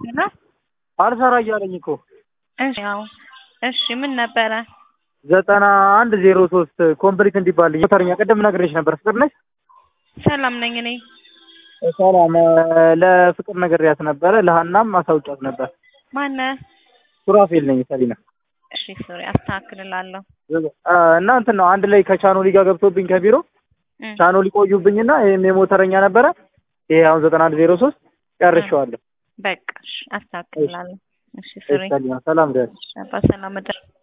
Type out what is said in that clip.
ሄሎ አልሰራ እያለኝ እኮ እሺ ያው እሺ ምን ነበረ? ዘጠና አንድ ዜሮ ሶስት ኮምፕሊት እንዲባልኝ ሞተረኛ ቅድም ነግሬሽ ነበር። ፍቅር ነሽ? ሰላም ነኝ እኔ። ሰላም ለፍቅር ነግሬያት ነበረ። ለሀናም አሳውቂያት ነበር። ማነህ? ሱራፌል ነኝ ሰሊና። እሺ ሶሪ አስተካክልላለሁ። እና እንትን ነው አንድ ላይ ከቻኖሊ ጋር ገብቶብኝ ከቢሮ እም፣ ቻኖሊ ቆዩብኝና ይሄም የሞተረኛ ነበረ። ይሄ አሁን ዘጠና አንድ ዜሮ ሶስት ጨርሼዋለሁ። በቃ እሺ አስተካክልላለሁ። እሺ ሶሪ ሰሊና ሰላም ደህና አባ ሰላም እደር